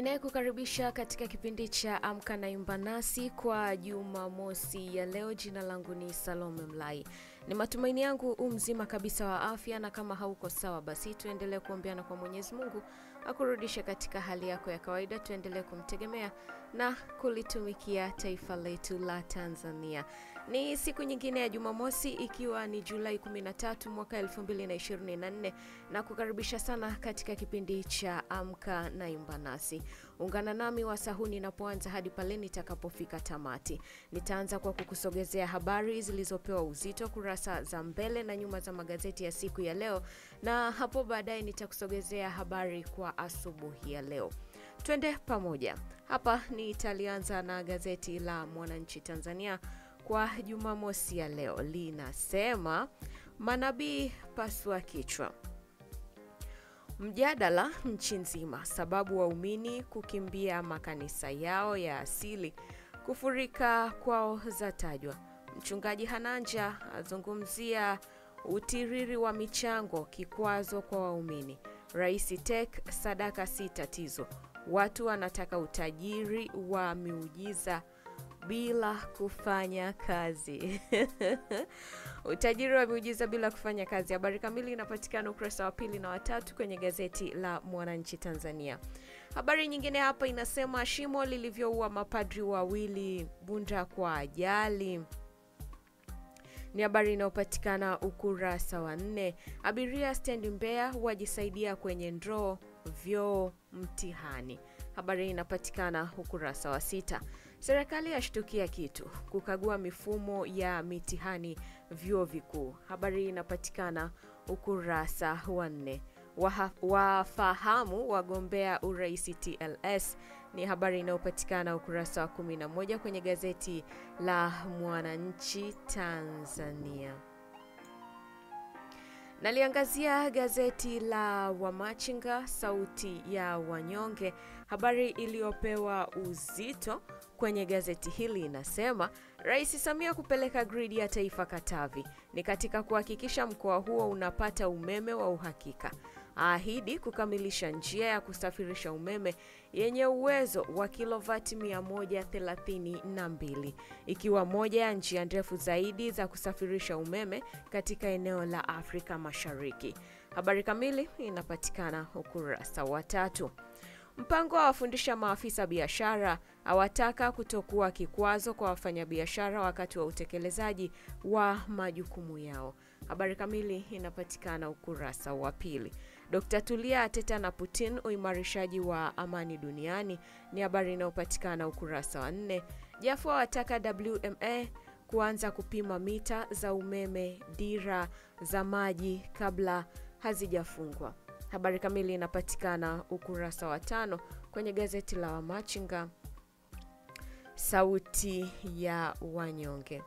Ninayekukaribisha katika kipindi cha Amka na Imba Nasi kwa Jumamosi ya leo. Jina langu ni Salome Mlai. Ni matumaini yangu u mzima kabisa wa afya, na kama hauko sawa, basi tuendelee kuombeana kwa Mwenyezi Mungu akurudishe katika hali yako ya kawaida. Tuendelee kumtegemea na kulitumikia taifa letu la Tanzania. Ni siku nyingine ya Jumamosi, ikiwa ni Julai 13 mwaka 2024 na kukaribisha sana katika kipindi cha Amka na Imba Nasi. Ungana nami wasahuni ninapoanza hadi pale nitakapofika tamati. Nitaanza kwa kukusogezea habari zilizopewa uzito kurasa za mbele na nyuma za magazeti ya siku ya leo, na hapo baadaye nitakusogezea habari kwa asubuhi ya leo. Twende pamoja. Hapa nitalianza na gazeti la Mwananchi Tanzania kwa Jumamosi ya leo, linasema manabii pasua kichwa Mjadala nchi nzima, sababu waumini kukimbia makanisa yao ya asili, kufurika kwao zatajwa. Mchungaji Hananja azungumzia utiriri wa michango, kikwazo kwa waumini. Rais Tek, sadaka si tatizo, watu wanataka utajiri wa miujiza bila kufanya kazi. Utajiri wa miujiza bila kufanya kazi. Habari kamili inapatikana ukurasa wa pili na watatu kwenye gazeti la Mwananchi Tanzania. Habari nyingine hapa inasema shimo lilivyoua mapadri wawili Bunda kwa ajali ni habari inayopatikana ukurasa wa nne. Abiria stendi Mbeya wajisaidia kwenye ndoo vyoo mtihani. Habari inapatikana ukurasa wa sita. Serikali yashtukia kitu kukagua mifumo ya mitihani vyuo vikuu. Habari inapatikana ukurasa wa nne. Wafahamu wagombea urais TLS ni habari inayopatikana ukurasa wa 11 kwenye gazeti la Mwananchi Tanzania. Naliangazia gazeti la Wamachinga sauti ya wanyonge. Habari iliyopewa uzito kwenye gazeti hili inasema Rais Samia kupeleka gridi ya taifa Katavi ni katika kuhakikisha mkoa huo unapata umeme wa uhakika. Ahidi kukamilisha njia ya kusafirisha umeme yenye uwezo wa kilovati 132 ikiwa moja ya njia ndefu zaidi za kusafirisha umeme katika eneo la Afrika Mashariki. Habari kamili inapatikana ukurasa wa tatu. Mpango wa wafundisha maafisa biashara awataka kutokuwa kikwazo kwa wafanyabiashara wakati wa utekelezaji wa majukumu yao. Habari kamili inapatikana ukurasa wa pili. Dkt. Tulia ateta na Putin uimarishaji wa amani duniani ni habari inayopatikana ukurasa wa nne. Jafo awataka WMA kuanza kupima mita za umeme dira za maji kabla hazijafungwa. Habari kamili inapatikana ukurasa wa tano kwenye gazeti la Wamachinga sauti ya wanyonge.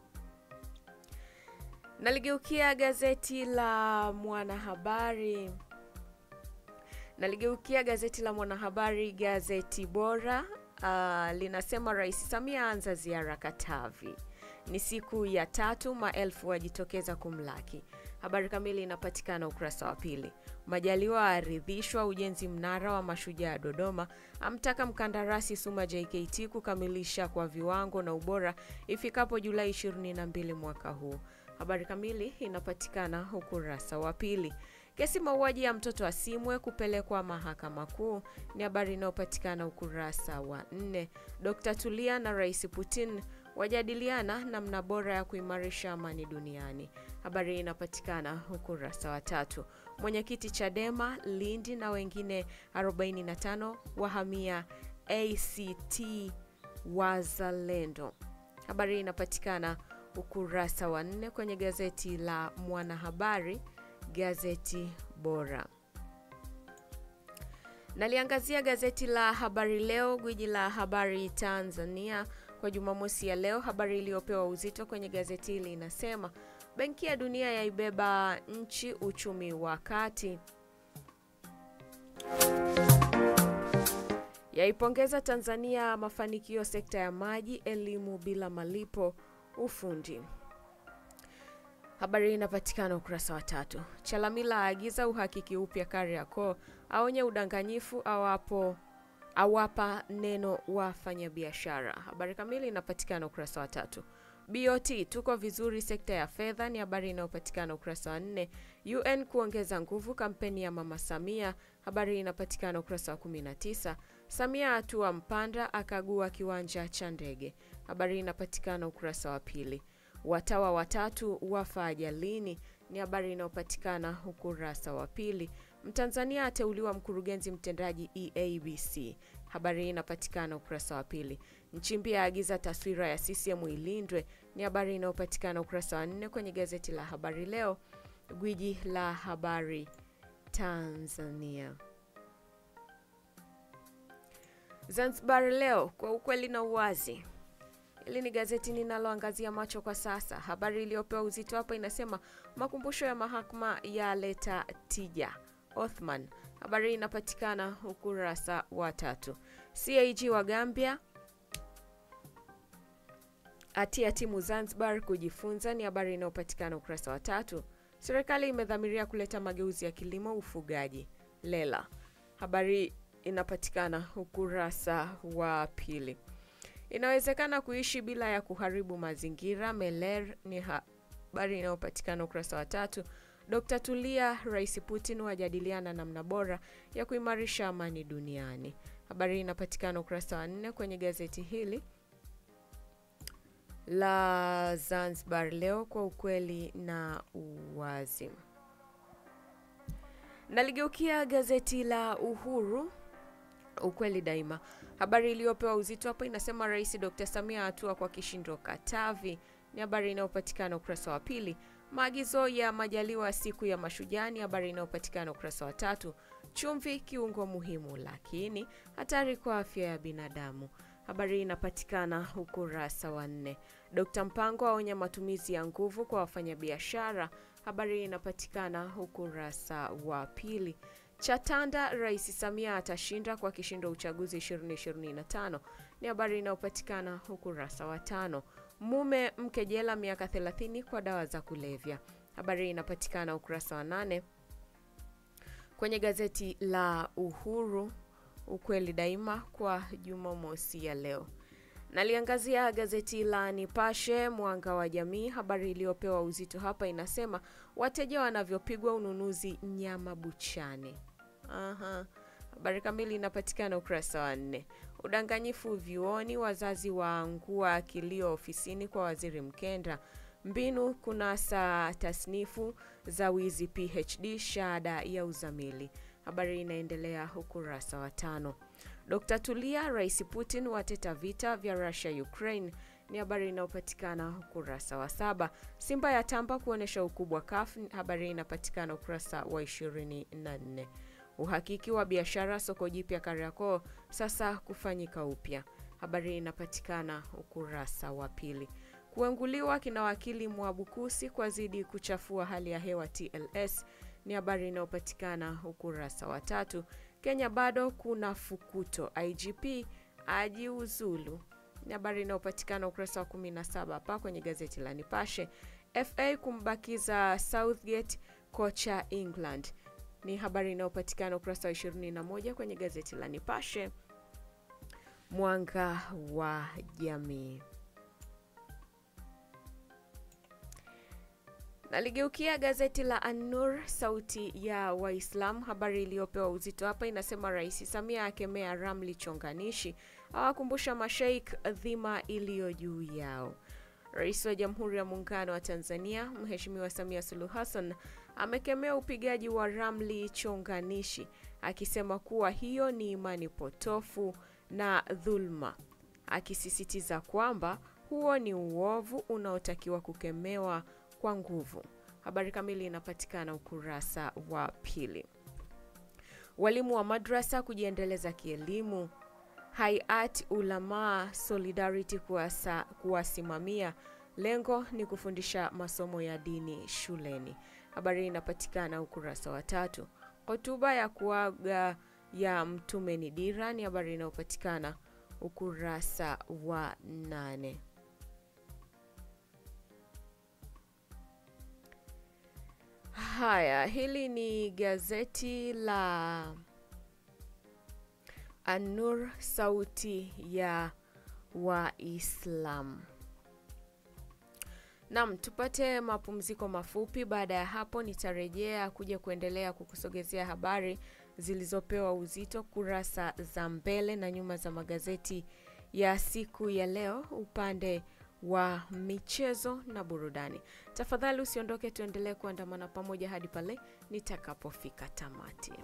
Naligeukia gazeti la Mwanahabari, naligeukia gazeti la Mwanahabari, gazeti bora. Uh, linasema Rais Samia anza ziara Katavi, ni siku ya tatu, maelfu wajitokeza kumlaki. Habari kamili inapatikana ukurasa wa pili. Majaliwa aaridhishwa ujenzi mnara wa mashujaa Dodoma, amtaka mkandarasi Suma JKT kukamilisha kwa viwango na ubora ifikapo Julai 22 mwaka huu. Habari kamili inapatikana ukurasa wa pili. Kesi mauaji ya mtoto Asimwe kupelekwa mahakama kuu ni habari inayopatikana ukurasa wa nne. Dkt. Tulia na Rais Putin wajadiliana namna bora ya kuimarisha amani duniani. Habari inapatikana ukurasa wa tatu. Mwenyekiti Chadema Lindi na wengine 45 wahamia ACT Wazalendo. Habari inapatikana ukurasa wa nne kwenye gazeti la Mwanahabari, gazeti bora. Naliangazia gazeti la Habari Leo, gwiji la habari Tanzania kwa Jumamosi ya leo. Habari iliyopewa uzito kwenye gazeti hili inasema Benki ya Dunia yaibeba nchi uchumi wa kati, yaipongeza Tanzania mafanikio sekta ya maji, elimu bila malipo, ufundi. Habari inapatikana ukurasa wa tatu. Chalamila aagiza uhakiki upya Kariakoo, aonye udanganyifu awapo awapa neno wafanyabiashara. Habari kamili inapatikana ukurasa wa tatu. BOT tuko vizuri sekta ya fedha ni habari inayopatikana ukurasa wa nne. UN kuongeza nguvu kampeni ya Mama Samia, habari inapatikana ukurasa wa 19. Samia atua Mpanda akagua kiwanja cha ndege, habari inapatikana ukurasa wa pili. Watawa watatu wafa ajalini ni habari inayopatikana ukurasa wa pili. Mtanzania ateuliwa mkurugenzi mtendaji EABC, habari hii inapatikana ukurasa wa pili. Nchimbi aagiza taswira ya CCM ilindwe ni habari inayopatikana ukurasa wa nne kwenye gazeti la Habari Leo, gwiji la habari Tanzania. Zanzibar Leo, kwa ukweli na uwazi. Hili ni gazeti ninaloangazia macho kwa sasa. Habari iliyopewa uzito hapa inasema makumbusho ya mahakama yaleta tija. Othman, habari hii inapatikana ukurasa wa tatu. CAG wa Gambia atia timu Zanzibar kujifunza ni habari inayopatikana ukurasa wa tatu. Serikali imedhamiria kuleta mageuzi ya kilimo, ufugaji. Lela, habari inapatikana ukurasa wa pili. Inawezekana kuishi bila ya kuharibu mazingira. Meler ni habari inayopatikana ukurasa wa tatu. Dr. Tulia, Rais Putin wajadiliana namna bora ya kuimarisha amani duniani. Habari hii inapatikana ukurasa wa nne kwenye gazeti hili la Zanzibar Leo, kwa ukweli na uwazi. Naligeukia gazeti la Uhuru ukweli daima. Habari iliyopewa uzito hapa inasema Rais Dr. Samia hatua kwa kishindo Katavi, ni habari inayopatikana ukurasa wa pili. Maagizo ya Majaliwa siku ya Mashujaa ni habari inayopatikana ukurasa wa tatu. Chumvi kiungo muhimu, lakini hatari kwa afya ya binadamu. Habari hii inapatikana ukurasa wa nne. Dr. Mpango aonya matumizi ya nguvu kwa wafanyabiashara. Habari hii inapatikana ukurasa wa pili. Chatanda, Rais Samia atashinda kwa kishindo uchaguzi 2025 ni habari inayopatikana ukurasa wa tano. Mume mke jela miaka 30 kwa dawa za kulevya. Habari inapatikana ukurasa wa nane kwenye gazeti la Uhuru ukweli daima kwa Jumamosi ya leo. Naliangazia gazeti la Nipashe Mwanga wa Jamii. Habari iliyopewa uzito hapa inasema wateja wanavyopigwa ununuzi nyama buchani. Aha. Habari kamili inapatikana ukurasa wa nne. Udanganyifu vyuoni, wazazi waangua kilio ofisini kwa waziri Mkenda. Mbinu kunasa tasnifu za wizi PhD shahada ya uzamili. Habari inaendelea ukurasa wa tano. Dr. Tulia, Rais Putin wateta vita vya Russia Ukraine ni habari inayopatikana ukurasa wa saba. Simba ya tamba kuonyesha ukubwa CAF, habari inapatikana ukurasa wa 24. Uhakiki wa biashara soko jipya Kariakoo sasa kufanyika upya, habari inapatikana ukurasa wa pili. Kuenguliwa kina wakili Mwabukusi kwa zidi kuchafua hali ya hewa TLS ni habari inayopatikana ukurasa wa tatu. Kenya bado kuna fukuto, IGP ajiuzulu ni habari inayopatikana ukurasa wa 17 hapa kwenye gazeti la Nipashe. FA kumbakiza Southgate kocha England ni habari inayopatikana ukurasa wa 21 kwenye gazeti la Nipashe Mwanga wa Jamii. Naligeukia gazeti la An-Nur sauti ya Waislamu. Habari iliyopewa uzito hapa inasema Rais Samia akemea ramli chonganishi, awakumbusha masheikh dhima iliyo juu yao. Rais wa Jamhuri ya Muungano wa Tanzania Mheshimiwa Samia Suluhu Hassan amekemea upigaji wa ramli chonganishi akisema kuwa hiyo ni imani potofu na dhulma, akisisitiza kwamba huo ni uovu unaotakiwa kukemewa kwa nguvu. Habari kamili inapatikana ukurasa wa pili. Walimu wa madrasa kujiendeleza kielimu. Hayat Ulama Solidarity kuwasa, kuwasimamia. Lengo ni kufundisha masomo ya dini shuleni. Habari inapatikana ukurasa wa tatu. Hotuba ya kuaga ya Mtume ni dira ni habari inayopatikana ukurasa wa nane. Haya, hili ni gazeti la An-Nur, sauti ya Waislamu. Naam, tupate mapumziko mafupi. Baada ya hapo, nitarejea kuja kuendelea kukusogezea habari zilizopewa uzito kurasa za mbele na nyuma za magazeti ya siku ya leo, upande wa michezo na burudani. Tafadhali usiondoke, tuendelee kuandamana pamoja hadi pale nitakapofika tamati.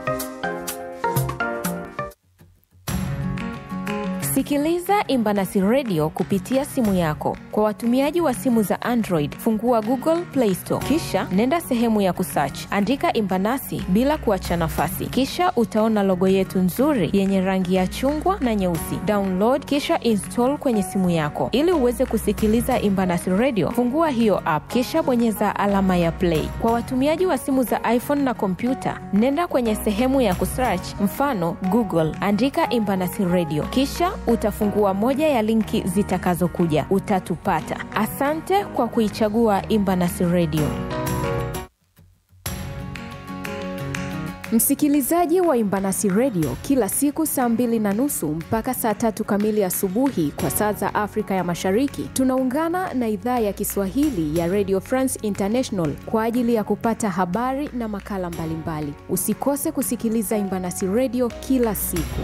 Sikiliza Imbanasi Radio kupitia simu yako. Kwa watumiaji wa simu za Android, fungua Google Play Store, kisha nenda sehemu ya kusearch, andika Imbanasi bila kuacha nafasi, kisha utaona logo yetu nzuri yenye rangi ya chungwa na nyeusi. Download kisha install kwenye simu yako. Ili uweze kusikiliza Imbanasi Radio, fungua hiyo app, kisha bonyeza alama ya play. Kwa watumiaji wa simu za iPhone na kompyuta, nenda kwenye sehemu ya kusearch, mfano Google, andika Imbanasi Radio, kisha utafungua moja ya linki zitakazokuja, utatupata. Asante kwa kuichagua Imbanasi Radio. Msikilizaji wa Imbanasi Radio, kila siku saa mbili na nusu mpaka saa tatu kamili asubuhi kwa saa za Afrika ya Mashariki, tunaungana na idhaa ya Kiswahili ya Radio France International kwa ajili ya kupata habari na makala mbalimbali mbali. Usikose kusikiliza Imbanasi Radio kila siku.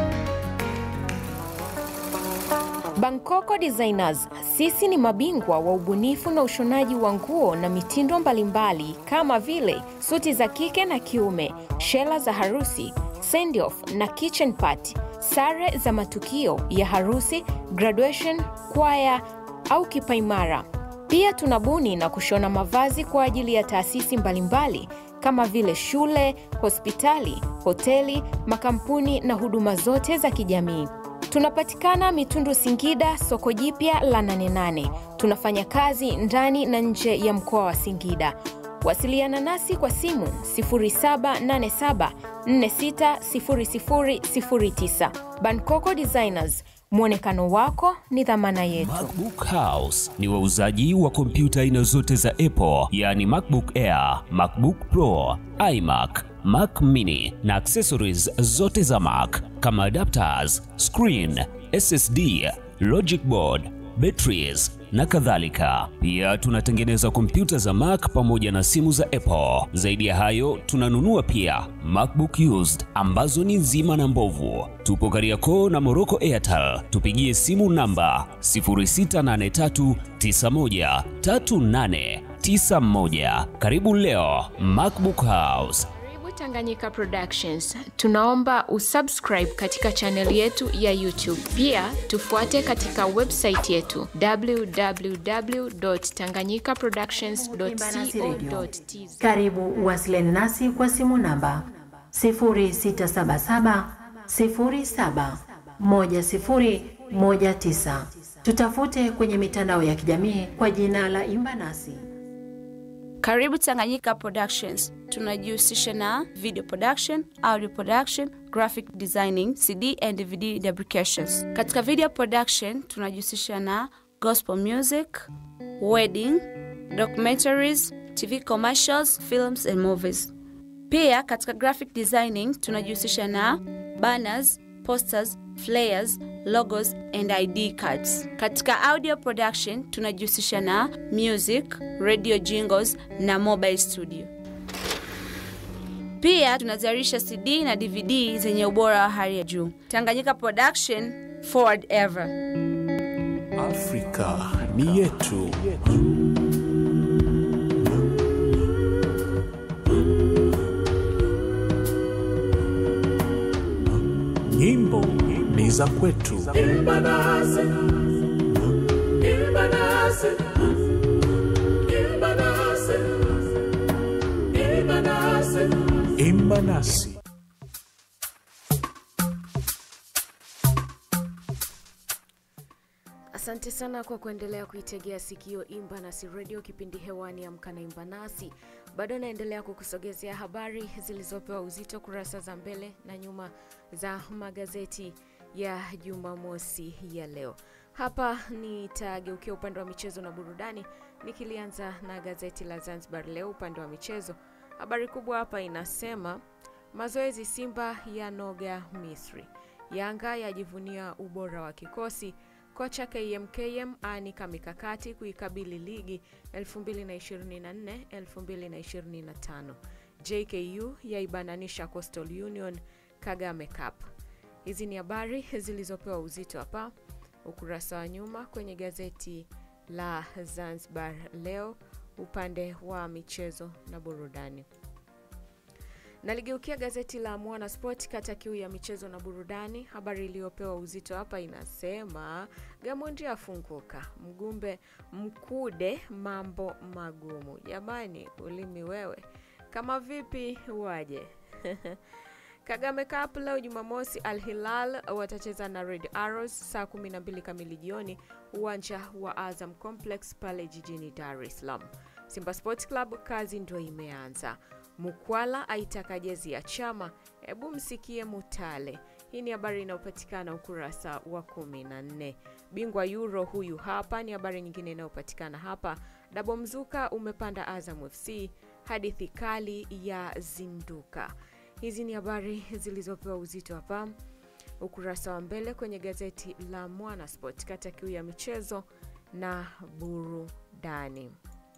Bangkoko Designers, sisi ni mabingwa wa ubunifu na ushonaji wa nguo na mitindo mbalimbali kama vile suti za kike na kiume, shela za harusi, send off na kitchen party, sare za matukio ya harusi, graduation, kwaya au kipaimara. Pia tunabuni na kushona mavazi kwa ajili ya taasisi mbalimbali kama vile shule, hospitali, hoteli, makampuni na huduma zote za kijamii. Tunapatikana Mitundu Singida, soko jipya la Nane Nane. Tunafanya kazi ndani na nje ya mkoa wa Singida. Wasiliana nasi kwa simu 0787460009. Bankoko Designers, mwonekano wako ni dhamana yetu. MacBook House ni wauzaji wa kompyuta aina zote za Apple, yaani MacBook Air, MacBook Pro, iMac, Mac Mini na accessories zote za Mac kama adapters, screen, SSD, logic board, batteries na kadhalika. Pia tunatengeneza kompyuta za Mac pamoja na simu za Apple. Zaidi ya hayo, tunanunua pia MacBook used ambazo ni nzima na mbovu. Tupo Kariakoo na Morocco Airtel. Tupigie simu namba 0683913891. Karibu leo MacBook House. Tanganyika Productions. Tunaomba usubscribe katika chaneli yetu ya YouTube. Pia tufuate katika website yetu www.tanganyikaproductions.co.tz. Karibu uwasiliane nasi kwa simu namba 0677 07 1019. Tutafute kwenye mitandao ya kijamii kwa jina la Imba Nasi. Karibu Tanganyika Productions. Tunajihusisha na video production, audio production, graphic designing, CD and DVD fabrications. Katika video production tunajihusisha na gospel music, wedding, documentaries, TV commercials, films and movies. Pia katika graphic designing tunajihusisha na banners, posters, flyers, logos and ID cards. Katika audio production tunajihusisha na music, radio jingles na mobile studio. Pia tunazalisha CD na DVD zenye ubora wa hali ya juu. Tanganyika Production, forward ever. Afrika ni yetu. Nyimbo ni za kwetu. Imba nasi. Asante sana kwa kuendelea kuitegea sikio Imba Nasi Radio, kipindi hewani Amka na Imba Nasi. Bado naendelea kukusogezea habari zilizopewa uzito kurasa za mbele na nyuma za magazeti ya Jumamosi ya leo. Hapa nitageukia upande wa michezo na burudani, nikilianza na gazeti la Zanzibar Leo upande wa michezo. Habari kubwa hapa inasema Mazoezi Simba ya noga Misri. Yanga yajivunia ubora wa kikosi. Kocha KMKM aanika mikakati kuikabili ligi 2024-2025. JKU yaibananisha Coastal Union Kagame Cup. Hizi ni habari zilizopewa uzito hapa ukurasa wa nyuma kwenye gazeti la Zanzibar Leo upande wa michezo na burudani. Naligeukia gazeti la Mwana Sport kata kiu ya michezo na burudani. Habari iliyopewa uzito hapa inasema Gamondi afunguka, Mgumbe Mkude mambo magumu. Jamani, ulimi wewe kama vipi waje? Kagame Cup leo Jumamosi, Al Hilal watacheza na Red Arrows saa 12 kamili jioni, uwanja wa Azam Complex pale jijini Dar es Salaam. Simba Sports Club kazi ndio imeanza. Mukwala aitaka jezi ya chama. Hebu msikie Mutale. Hii ni habari inayopatikana ukurasa wa 14. Bingwa Euro huyu hapa ni habari nyingine inayopatikana hapa. Dabo mzuka umepanda Azam FC, hadithi kali ya zinduka. Hizi ni habari zilizopewa uzito hapa ukurasa wa mbele kwenye gazeti la Mwana Sport kata kiu ya michezo na burudani.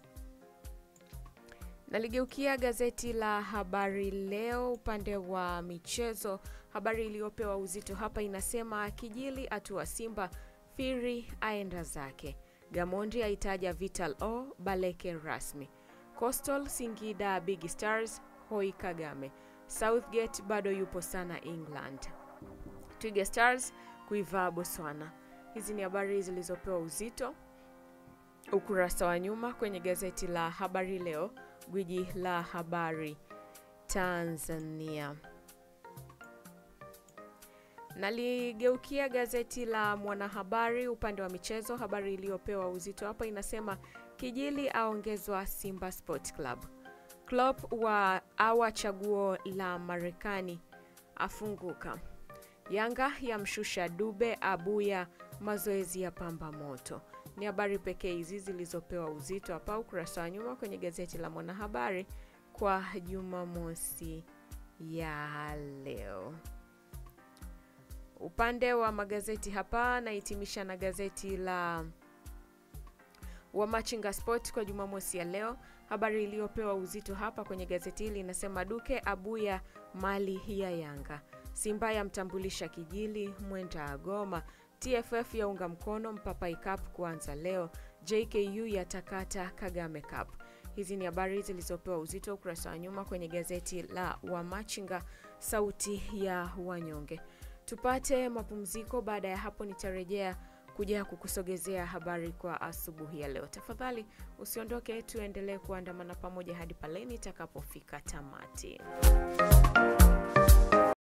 Naligeukia gazeti la Habari Leo upande wa michezo. Habari iliyopewa uzito hapa inasema Kijili atua Simba, Firi aenda zake, Gamondi aitaja Vital O Baleke rasmi, Coastal Singida Big Stars hoi Kagame, Southgate bado yupo sana England, Twiga Stars kuivaa Botswana. Hizi ni habari zilizopewa uzito ukurasa wa nyuma kwenye gazeti la Habari Leo, gwiji la habari Tanzania. Naligeukia gazeti la Mwanahabari upande wa michezo. Habari iliyopewa uzito hapa inasema Kijili aongezwa Simba Sport Club, Klopp wa awa chaguo la Marekani afunguka, Yanga yamshusha Dube abuya mazoezi ya pamba moto ni habari pekee hizi zilizopewa uzito hapa ukurasa wa nyuma kwenye gazeti la Mwanahabari kwa Jumamosi ya leo. Upande wa magazeti hapa nahitimisha na gazeti la Wamachinga Sport kwa Jumamosi ya leo. Habari iliyopewa uzito hapa kwenye gazeti hili inasema Duke abuya mali ya Yanga, Simba yamtambulisha Kijili mwenda agoma TFF yaunga mkono Mpapai Cup kuanza leo. JKU yatakata Kagame Cup. Hizi ni habari zilizopewa uzito ukurasa wa nyuma kwenye gazeti la Wamachinga, sauti ya wanyonge. Tupate mapumziko. Baada ya hapo, nitarejea kuja kukusogezea habari kwa asubuhi ya leo. Tafadhali usiondoke, tuendelee kuandamana pamoja hadi pale nitakapofika tamati.